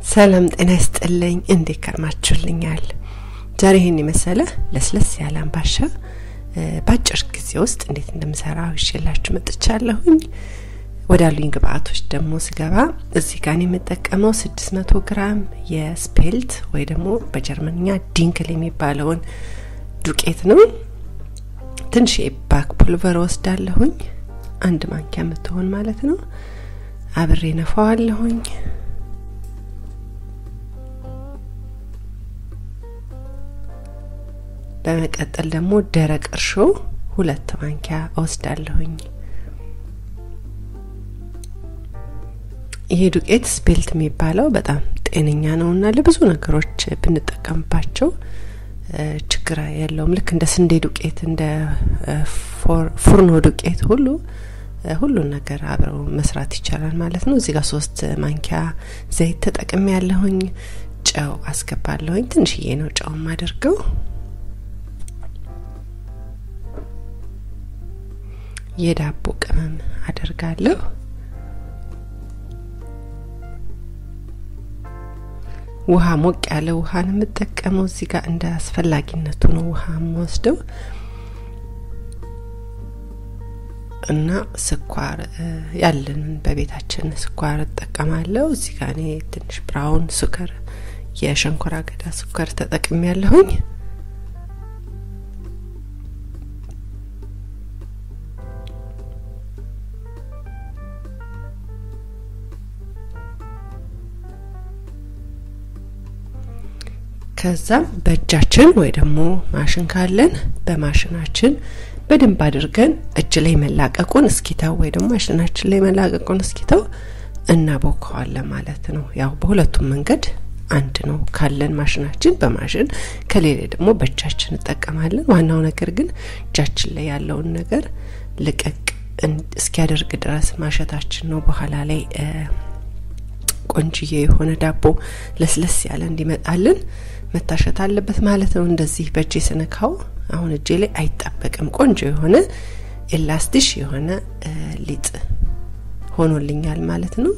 ሰላም ጤና ይስጥልኝ። እንዴት ከርማችሁልኛል? ዛሬ ይህን የመሰለ ለስለስ ያለ አምባሻ በአጭር ጊዜ ውስጥ እንዴት እንደምሰራ ይዤላችሁ መጥቻለሁኝ። ወዳሉኝ ግብአቶች ደግሞ ስገባ እዚህ ጋር የምጠቀመው 600 ግራም የስፔልት ወይ ደግሞ በጀርመንኛ ዲንክል የሚባለውን ዱቄት ነው። ትንሽ የባክ ፑልቨር ወስዳለሁኝ፣ አንድ ማንኪያ የምትሆን ማለት ነው። አብሬ ነፋዋለሁኝ። በመቀጠል ደግሞ ደረቅ እርሾ ሁለት ማንኪያ እወስዳለሁኝ። ይሄ ዱቄት ስፔልት የሚባለው በጣም ጤነኛ ነው እና ለብዙ ነገሮች ብንጠቀምባቸው ችግር የለውም። ልክ እንደ ስንዴ ዱቄት፣ እንደ ፉርኖ ዱቄት ሁሉ ሁሉን ነገር አብረው መስራት ይቻላል ማለት ነው። እዚህ ጋር ሶስት ማንኪያ ዘይት ተጠቅሜ ያለሁኝ። ጨው አስገባለሁኝ። ትንሽዬ ነው ጨው አድርገው የዳቦ ቅመም አደርጋለሁ። ውሃ ሞቅ ያለ ውሃ ነው የምጠቀመው። እዚህ ጋር እንደ አስፈላጊነቱ ነው ውሃ የምወስደው እና ስኳር ያለንን በቤታችን ስኳር እጠቀማለሁ። እዚህ ጋር እኔ ትንሽ ብራውን ሱከር የሸንኮራ አገዳ ስኳር ተጠቅሜ ያለሁኝ። ከዛም በእጃችን ወይ ደግሞ ማሽን ካለን በማሽናችን በደንብ አድርገን እጅ ላይ መላቀቁን እስኪተው ወይ ደግሞ ማሽናችን ላይ መላቀቁን እስኪተው እናቦከዋለን ማለት ነው። ያው በሁለቱም መንገድ አንድ ነው። ካለን ማሽናችን በማሽን ከሌለ ደግሞ በእጃችን እንጠቀማለን። ዋናው ነገር ግን እጃችን ላይ ያለውን ነገር ልቀቅ እስኪያደርግ ድረስ ማሸታችን ነው። በኋላ ላይ ቆንጅዬ የሆነ ዳቦ ለስለስ ያለ እንዲመጣልን መታሸት አለበት ማለት ነው። እንደዚህ በእጄ ስነካው አሁን እጄ ላይ አይጣበቅም። ቆንጆ የሆነ ኤላስቲሽ የሆነ ሊጥ ሆኖልኛል ማለት ነው።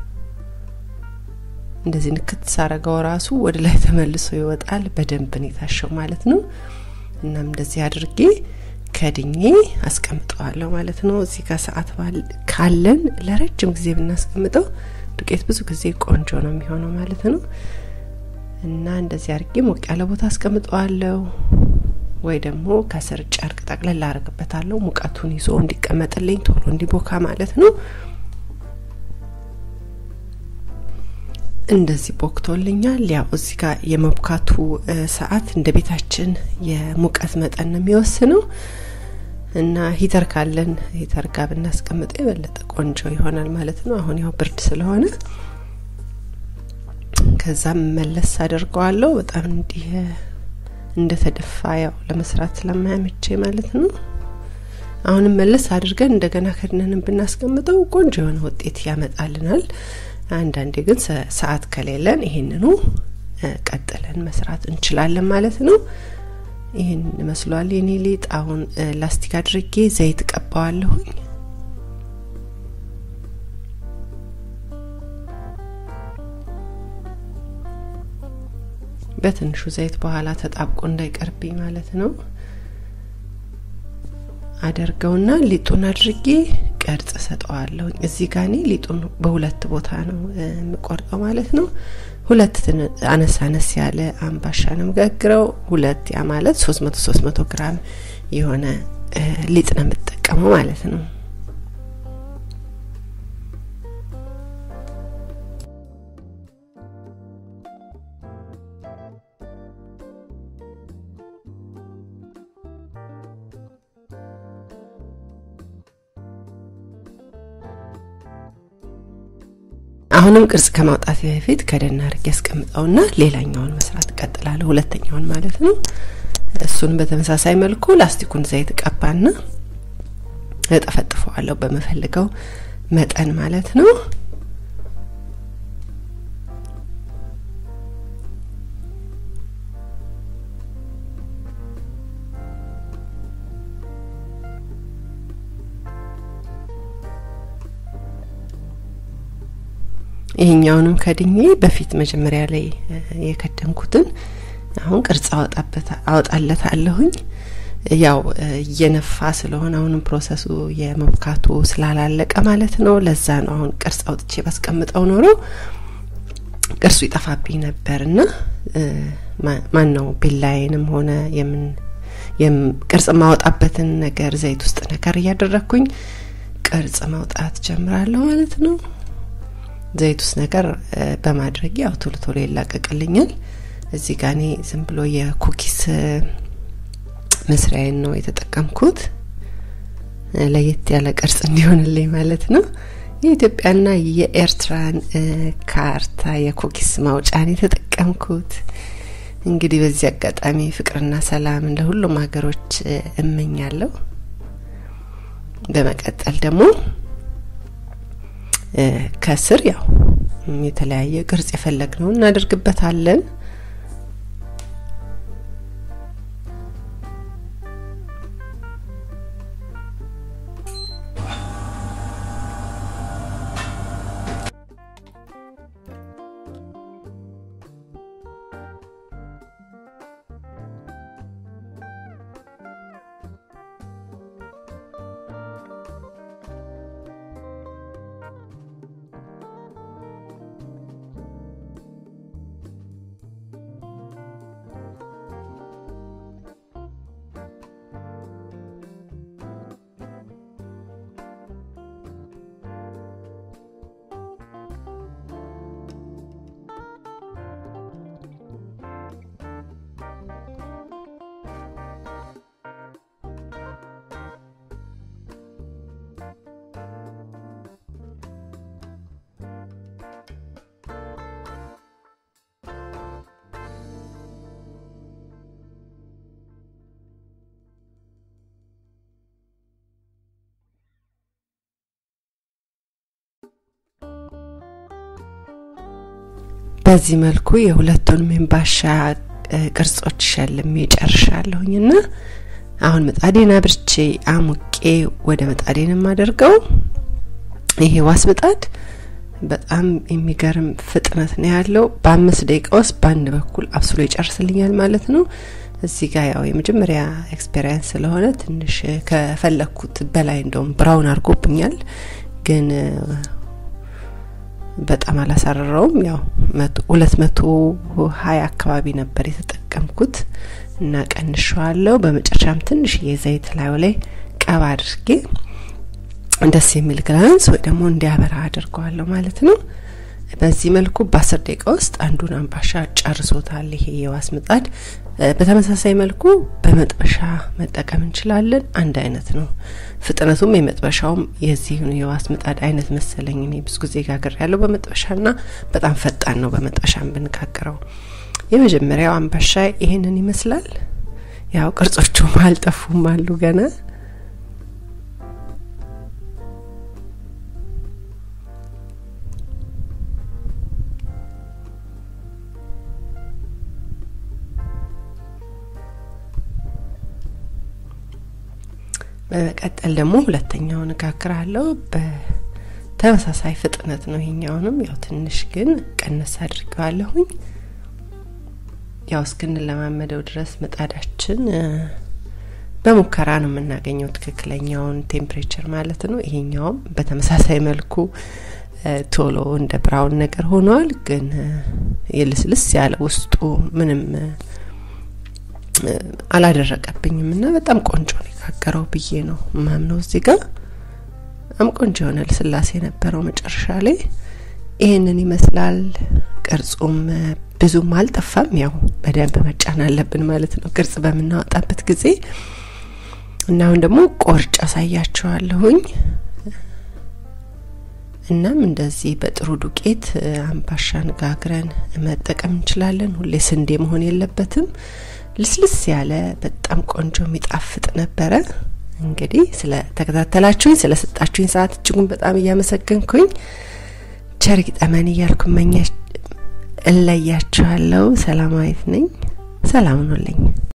እንደዚህ ንክት ሳረገው ራሱ ወደ ላይ ተመልሶ ይወጣል። በደንብ ነው የታሸው ማለት ነው። እናም እንደዚህ አድርጌ ከድኜ አስቀምጠዋለሁ ማለት ነው። እዚህ ጋር ሰዓት ካለን ለረጅም ጊዜ ብናስቀምጠው ዱቄት ብዙ ጊዜ ቆንጆ ነው የሚሆነው ማለት ነው። እና እንደዚህ አድርጌ ሞቅ ያለ ቦታ አስቀምጠዋለሁ ወይ ደግሞ ከስር ጨርቅ ጠቅለል አደርግበታለሁ ሙቀቱን ይዞ እንዲቀመጥልኝ ቶሎ እንዲቦካ ማለት ነው። እንደዚህ ቦክቶልኛል። ያው እዚህ ጋር የመብካቱ ሰዓት እንደ ቤታችን የሙቀት መጠን ነው የሚወስነው እና ሂተር ካለን ሂተር ጋር ብናስቀምጠው የበለጠ ቆንጆ ይሆናል ማለት ነው። አሁን ያው ብርድ ስለሆነ ከዛም መለስ አድርገዋለሁ። በጣም እንዲህ እንደተደፋ ያው ለመስራት ስለማያመቼ ማለት ነው። አሁንም መለስ አድርገን እንደገና ከድነንም ብናስቀምጠው ቆንጆ የሆነ ውጤት ያመጣልናል። አንዳንዴ ግን ሰዓት ከሌለን ይሄንኑ ቀጥለን መስራት እንችላለን ማለት ነው። ይህን መስሏል የኔ ሊጥ። አሁን ላስቲክ አድርጌ ዘይት ቀባዋለሁኝ። በትንሹ ዘይት በኋላ ተጣብቆ እንዳይቀርብኝ ማለት ነው። አደርገውና ሊጡን አድርጌ ቅርጽ ሰጠዋለሁ። እዚህ ጋር እኔ ሊጡን በሁለት ቦታ ነው የምቆርጠው ማለት ነው። ሁለት አነስ አነስ ያለ አምባሻ ነው የምጋግረው። ሁለት ያ ማለት ሶስት መቶ ሶስት መቶ ግራም የሆነ ሊጥ ነው የምጠቀመው ማለት ነው። አሁንም ቅርጽ ከማውጣት በፊት ከደን አድርጌ ያስቀምጠውና ሌላኛውን መስራት እቀጥላለሁ። ሁለተኛውን ማለት ነው። እሱን በተመሳሳይ መልኩ ላስቲኩን ዘይት ቀባና እጠፈጥፈዋለሁ በምፈልገው መጠን ማለት ነው። ይሄኛውንም ከድኜ በፊት መጀመሪያ ላይ የከደንኩትን አሁን ቅርጽ አወጣለታለሁኝ። ያው እየነፋ ስለሆነ አሁንም ፕሮሰሱ የመብካቱ ስላላለቀ ማለት ነው። ለዛ ነው አሁን ቅርጽ አውጥቼ ባስቀምጠው ኖሮ ቅርጹ ይጠፋብኝ ነበርና ማን ነው ቢላዬንም ሆነ የምን ቅርጽ ማወጣበትን ነገር ዘይት ውስጥ ነገር እያደረግኩኝ ቅርጽ ማውጣት ጀምራለሁ ማለት ነው። ዘይት ውስጥ ነገር በማድረግ ያው ቶሎ ቶሎ ይላቀቅልኛል። እዚህ ጋር እኔ ዝም ብሎ የኩኪስ መስሪያዬን ነው የተጠቀምኩት ለየት ያለ ቅርጽ እንዲሆንልኝ ማለት ነው። የኢትዮጵያና የኤርትራን ካርታ የኩኪስ ማውጫን የተጠቀምኩት። እንግዲህ በዚህ አጋጣሚ ፍቅርና ሰላም ለሁሉም ሀገሮች እመኛለሁ። በመቀጠል ደግሞ ከስር ያው የተለያየ ቅርጽ የፈለግነው እናደርግበታለን። በዚህ መልኩ የሁለቱንም የምባሻ ቅርጾች ሸልሜ ጨርሻለሁኝና አሁን ምጣዴን አብርቼ አሙቄ ወደ ምጣዴን የማደርገው ይሄ ዋስ ምጣድ በጣም የሚገርም ፍጥነት ነው ያለው። በአምስት ደቂቃ ውስጥ በአንድ በኩል አብስሎ ይጨርስልኛል ማለት ነው። እዚህ ጋር ያው የመጀመሪያ ኤክስፔሪንስ ስለሆነ ትንሽ ከፈለግኩት በላይ እንደውም ብራውን አድርጎብኛል ግን በጣም አላሳረረውም። ያው ሁለት መቶ ሀያ አካባቢ ነበር የተጠቀምኩት እና ቀንሸዋለሁ። በመጨረሻም ትንሽ የዘይት ላዩ ላይ ቀባ አድርጌ ደስ የሚል ግላንስ ወይ ደግሞ እንዲያበራ አድርገዋለሁ ማለት ነው። በዚህ መልኩ በአስር ደቂቃ ውስጥ አንዱን አምባሻ ጨርሶታል ይሄ የዋስ ምጣድ። በተመሳሳይ መልኩ በመጥበሻ መጠቀም እንችላለን። አንድ አይነት ነው ፍጥነቱም የመጥበሻውም የዚህን የዋስ ምጣድ አይነት መሰለኝ። እኔ ብዙ ጊዜ ጋግር ያለው በመጥበሻና በጣም ፈጣን ነው በመጥበሻም ብንጋግረው። የመጀመሪያው አምባሻ ይሄንን ይመስላል። ያው ቅርጾቹም አልጠፉም አሉ ገና በመቀጠል ደግሞ ሁለተኛውን እጋግራለሁ። በተመሳሳይ ፍጥነት ነው። ይሄኛውንም ያው ትንሽ ግን ቀነስ አድርገዋለሁኝ። ያው እስክንለማመደው ድረስ ምጣዳችን በሙከራ ነው የምናገኘው ትክክለኛውን ቴምፕሬቸር ማለት ነው። ይሄኛውም በተመሳሳይ መልኩ ቶሎ እንደ ብራውን ነገር ሆኗል። ግን የልስልስ ያለ ውስጡ ምንም አላደረቀብኝም እና በጣም ቆንጆ ነው የጋገረው ብዬ ነው ማምነው። እዚህ ጋር በጣም ቆንጆ የሆነ ልስላሴ የነበረው መጨረሻ ላይ ይህንን ይመስላል። ቅርጹም ብዙም አልጠፋም። ያው በደንብ መጫን አለብን ማለት ነው ቅርጽ በምናወጣበት ጊዜ እና አሁን ደግሞ ቆርጭ አሳያችኋለሁኝ። እናም እንደዚህ በጥሩ ዱቄት አምባሻን ጋግረን መጠቀም እንችላለን። ሁሌ ስንዴ መሆን የለበትም። ልስልስ ያለ በጣም ቆንጆ የሚጣፍጥ ነበረ። እንግዲህ ስለ ተከታተላችሁኝ ስለ ሰጣችሁኝ ሰዓት እጅጉን በጣም እያመሰገንኩኝ ቸር ይግጠመን እያልኩ መኛ እለያችኋለሁ። ሰላማዊት ነኝ። ሰላም ሁኑልኝ።